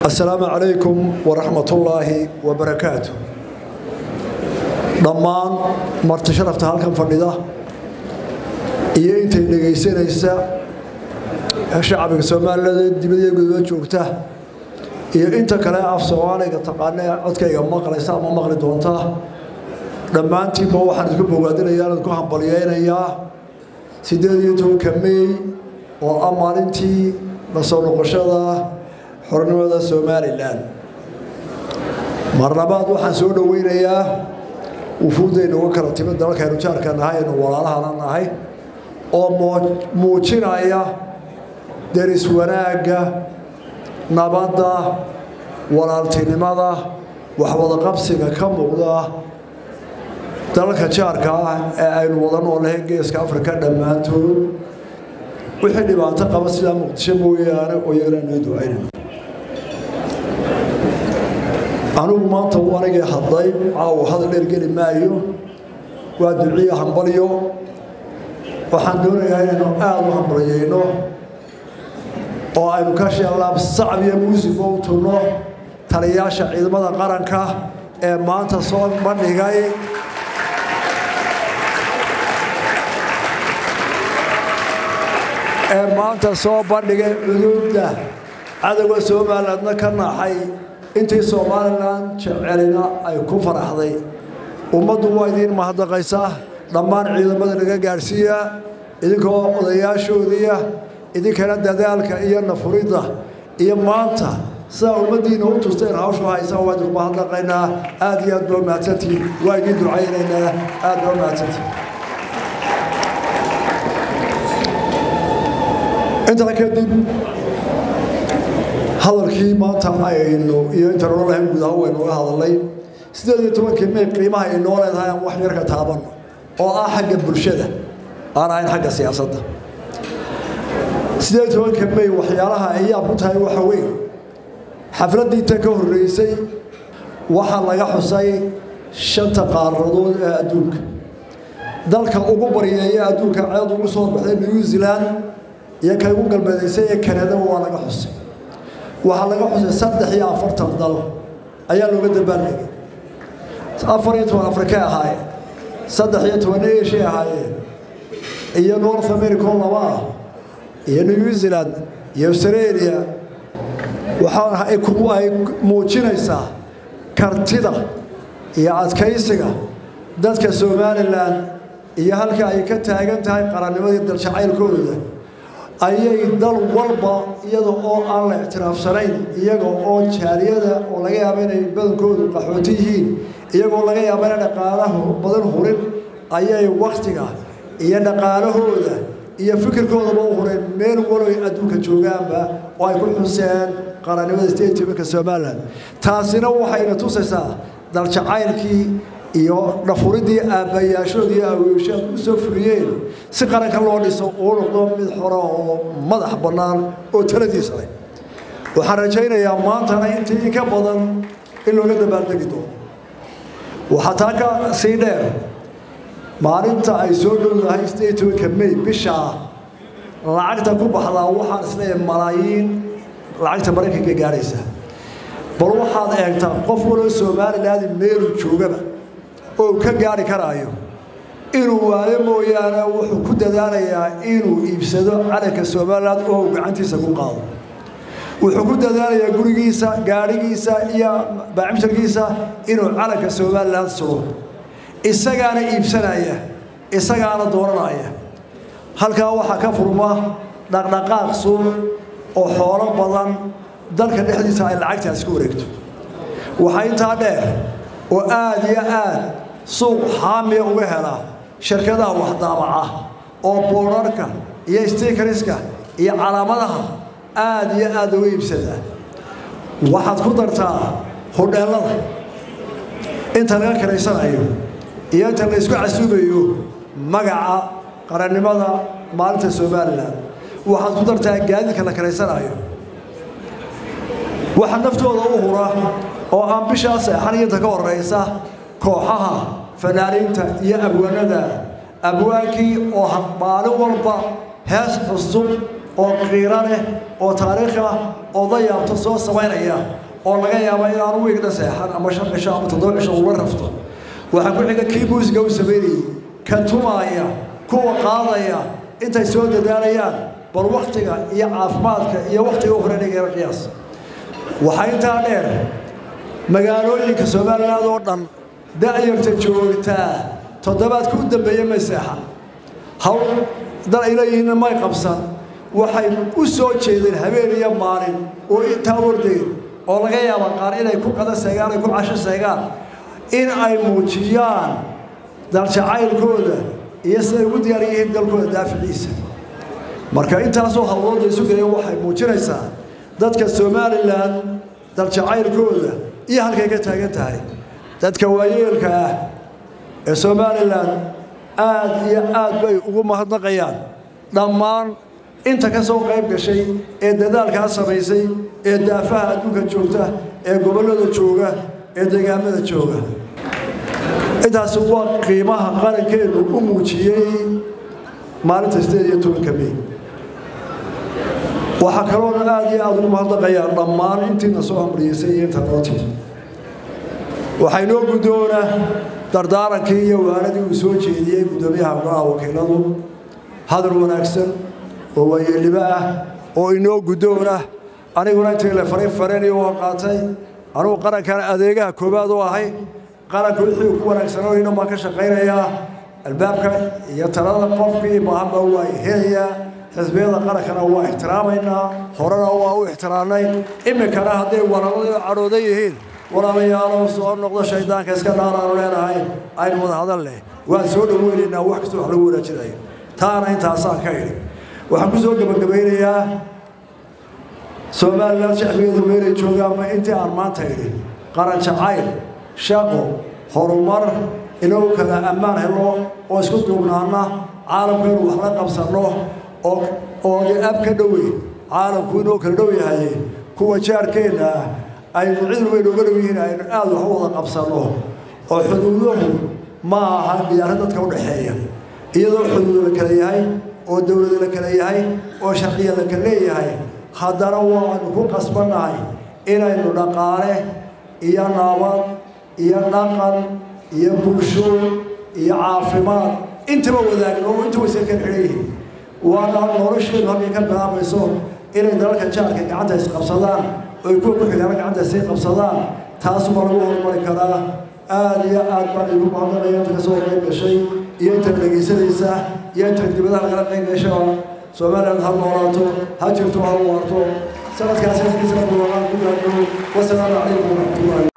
asalaamu calaykum waraxmatullaahi wabarakaatu dhammaan marti sharafta halkan fadhida iyo intay dhegaysanaysa shacbiga soomaalilada dibadiya guduba joogta iyo inta kale af soomaaliga taqaana ee codkayga maqlaysa ama maqli doonta dhammaantiinba waxaan isku bogaadinayaa idinku hambalyeynayaa siddeed iyo tobanka meey oo ah maalintii la soo noqoshada xornimada somalilan mar labaad waxaan soo dhoweynayaa wufuuddaynu uga kala timid dalalkaynu jaarka nahay aynu walaalahana nahay oo muujinaya deris wanaagga nabadda walaaltinimada waxwadaqabsiga ka muuqda dalalka jaarka ah ee aynu wada noolahay geeska afrika dhammaantood wixii dhibaato qaba sidaa muqdisho mooyaane oo iyagana noo ducaynayno anigu maanta u anigii hadlay caawa hadal dheer geli maayo waa duciya hambalyo waxaan doonayaa inaynu aada u hambalyayno oo aynu ka sheellaab sacab iyo muusigo u tunno taliyaasha ciidamada qaranka ee maanta soo bandhigay ee maanta soo bandhigay cuduudda cadowga somalilandna ka naxay intii somalilan jecelina ay ku faraxday ummaddu waa idiin mahadnaqaysaa dhammaan ciidamada naga gaadhsiiya idinkoo odayaashoodiia idinkana dadaalka iyo nafuridda iyo maanta sidaa ummaddiina u tusteen hawshu haysa waa idinku mahadnaqaynaa aad iyo aad baa mahadsantihiin waa idiin ducaynaynaa aad baa mahadsantihiin intaa kadib hadalkii maanta aynu iyo intaan ohan lahayn guud ahaan waynu uga hadalnay siddeed iyo tobankii may qiimaha ay noo leedahay aan wax yar ka taabanno oo ah xagga bulshada aan ahayn xagga siyaasadda siddeed iyo tobanka may waxyaalaha ay yaab ku tahay waxa weeye xafladdii tan ka horreysay waxaa laga xusay shanta qaaradood ee adduunka dalka ugu baryeeya adduunka ceed ugu soo baxday new zealand iyo ka ugu galbeedaysay ee kanadaba waa laga xusay waxaa laga xusay saddex iyo afartan dal ayaa looga dabaaldegay afar iyo toban afrikay ahaayeen saddex iyo toban eshiya ahaayeen iyo north america oo laba ah iyo new zealand iyo australia waxaa ay muujinaysaa kartida iyo adkaysiga dadka somalilan iyo halka ay ka taagan tahay qarannimadii daljacaylkooda ayay dal walba iyada oo aan la ictiraafsanayn iyaga oo jaaliyada oo laga yaaba inay badankoodu qaxooti yihiin iyagoo laga yaaba inay dhaqaalaha badan hurin ayay wakhtiga iyo dhaqaalahooda iyo fikirkoodaba u hureen meel waloy adduunka joogaanba oo ay ku xuseen qarannimada statemenka somalilan taasina waxayna tusaysaa daljacaylkii iyo dhafuridii aabbayaashoodii aweeshaad u soo fuliyeen si qaranka loo dhiso uu noqdo mid xora oo madax bannaan oo taladiisa leh waxaan rajaynayaa maantana intii inka badan in looga dabaaldegi doono waxaa taa ka sii dheer maalinta ay soo dhowdahay statemenka may bishaa lacagta ku baxdaa waxaan isleeyahay malaayiin lacagta maraykanka gaadhaysa bal waxaad eegtaa qof waloo somalilaadi meelu joogaba oo ka gaari karaayo inuu waayo mooyaane wuxuu ku dadaalayaa inuu iibsado calanka somalilan oo uu gacantiisa ku qaado wuxuu ku dadaalayaa gurigiisa gaadhigiisa iyo baacimsharkiisa inuu calanka somalilan sugo isagaana iibsanaya isagaana dooranaya halkaa waxaa ka furma dhaqdhaqaaq suuq oo xoolo badan dalka dhexdiisa ay lacagtaas ku wareegto waxaa intaa dheer oo aad iyo aad suuq xaamiya uga hela shirkadaha waxdaabaca oo boorarka iyo stikariska iyo calaamadaha aad iyo aad uga iibsadaa waxaad ku dartaa hodheellada inta laga karaysanayo iyo inta la isku casuubayo magaca qarannimada maalinta somalilan waxaad ku dartaa gaadiidka la karaysanayo waxa naftooda u hura oo aan bishaa seexan inta ka horeysa kooxaha fanaaniinta iyo abwaanada abwaankii oo maalin walba hees cusub oo qiiro leh oo taariikh ah oo la yaabto soo samaynaya oo laga yaaba inaanu wiigna seexan ama shan cisho ama toddoba cisho ula rafto waxaa ku xiga kii muusiga u samaynayay ka tumaaya kuwa qaadaya intay soo dadaalayaan bal waktiga iyo caafimaadka iyo waktiga u horeynaya qiyaas waxaa intaa dheer magaalooyinka somaliland oo dhan da'yarta joogtaa toddobaadka u dambeeya may seexan hawl dal ay leeyihiinna may qabsan waxay u soo jeedeen habeen iyo maalin oo intaa ordayeen oo laga yaaba qaar inay ku qada seegaan ay ku casho seegaan in ay muujiyaan daljacaylkooda iyo siday ugu diyaar yihiin dalkooda daaficiisa marka intaasoo hawlooda isu gelaya waxay muujinaysaa dadka somalilan daljacaylkooda iyo halkay ka taagan tahay dadka waayeelka ah ee somalilan aad iyo aad bay ugu mahadnaqayaan dhammaan inta ka soo qayb gashay ee dadaalkaa samaysay ee daafaha adduunka joogta ee gobollada jooga ee deegaamada jooga intaasi waa qiimaha qarankeenu u muujiyey maalinta sideed iyo tobanka mey waxaa kaloona aad iyo aada ugu mahadnaqayaa dhammaan intiina soo amriyeysay iyo inta nootii waxaa inoo guddoona dardaarankii iyo waanadii uu soo jeediyey guddoomiyaha golaha wakiiladu hadal wanaagsan oo waayeelnimo ah oo inoo guddoona aniguna intii la farin fareni waan qaatay anugu qarankan adeegaha koowaad u ahay qaranka wixii ku wanaagsanooyna baan ka shaqaynayaa albaabka iyo talada qofkii baahanba waa helayaa xisbiyada qarankana waa ixtiraamaynaa horena waa u ixtiraamnay iminkana hadday walaalada cadhoodan yihiin walaalayaalow soo noqdo shaydaanka iska dhaaraanu leenahay aynu wada hadal leh waan soo dhoweynaynaa wax kasta wax lagu wanaajinayo taana intaasaan ka idhi waxaan ku soo gebagabaynayaa somalilan shacbigeedu meelay joogaanba intii aan maanta idhi qaran jacayl shaqo horumar inagu kala ammaan helo oo isku duubnaana caalamku inuu wax la qabsanno oo oo ab ka dhowey caalamku inuu kala dhow yahay kuwa jaarkeenna ah aynu cid weyn uga dhow yihiin aynu aada wax u wada qabsanno oo xuduuduhu ma aha diyaarad dadka u dhexeeya iyadoo xuduudu la kala yahay oo dowlada la kala yahay oo sharciya la kala leeyahay haddana waanu ku qasbannahay inaynu dhaqaale iyo nabad iyo dhaqan iyo bulsho iyo caafimaad intaba wadaagno oo inta waysa kala xidhan yihiin waana nolosheedu halkay ka bilaabayso inay dalalka jaarka gacanta isqabsadaan oy kuwa ku xigaana gacanta isay qabsadaan taasuma lagu horumari karaa aada iyo aad baan igu mahadnaqaya inta kasoo qayb gashay iyo inta dhegaysanaysa iyo inta dibadaha lagala qayb gasha somaliland ha noolaato ha jirto ha waarto sanadkaasi ku gaadho wasalaamu calaykum waraxmatullahi